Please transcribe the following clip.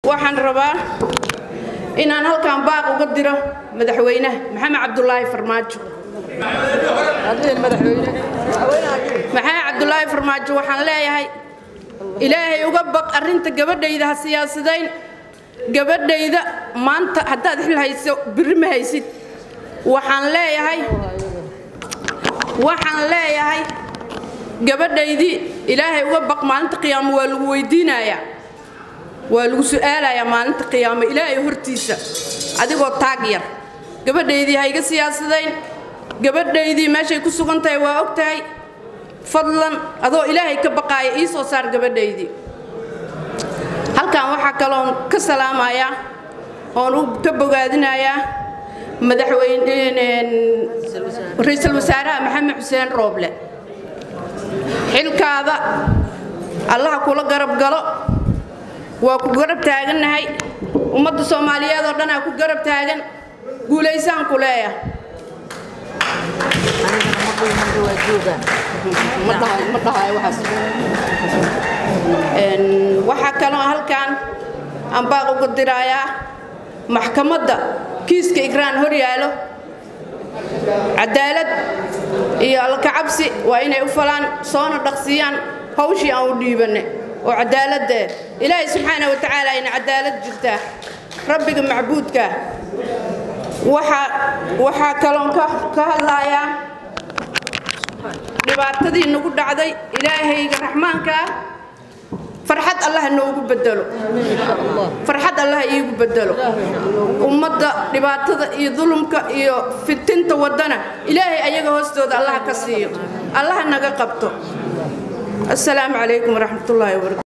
waxaan rabaa inaan halkan baaq uga diro madaxweynaha maxamed cabdulaahi farmaajo maxamed cabdulaahi farmaajo waxaan leeyahay ilaahay uga baq arrinta gabadhayda ha siyaasadayn gabadhayda maanta haddaad xil hayso birri ma haysid waxaan leeyahay waxaan leeyahay gabadhaydii ilaahay uga baq maalinta qiyaamo waa lagu weydiinayaa waa lagu su'aalayaa maalinta qiyaamo ilaahay hortiisa adigoo taag yar gabadhaydii ha iga siyaasadayn gabadhaydii meeshay ku sugan tahay waa og tahay fadlan adoo ilaahay ka baqaaya ii soo saar gabadhaydii halkan waxaa kaloon ka salaamayaa oon u ka bogaadinayaa madaxweyne ra-iisul wasaaraha maxamed xuseen rooble xilkaada allaha kula garab galo waa ku garab taagannahay ummadda soomaaliyeed oo dhanaa ku garab taagan guulaysaan ku leeya waxaa kaloo halkan aan baaq uga dirayaa maxkamadda kiiska igraan hor yaalo cadaalad iyo alkacabsi waa inay u falaan soona dhaqsiiyaan hawshii aan u dhiibanne oo cadaaladee ilaahay subxaana wa tacaala ayna cadaalad jirtaa rabbiga macbuudka waxaa kaloon ka hadlayaa dhibaatadii nagu dhacday ilaahayga raxmaankaa farxad allah noogu bedelo farxad allah iigu bedelo ummadda dhibaatada iyo dulumka iyo fitinta waddana ilaahay ayaga hoostooda allah ka siiyo allah naga qabto assalaamu calaykum waraxmatullaahi wabarakatu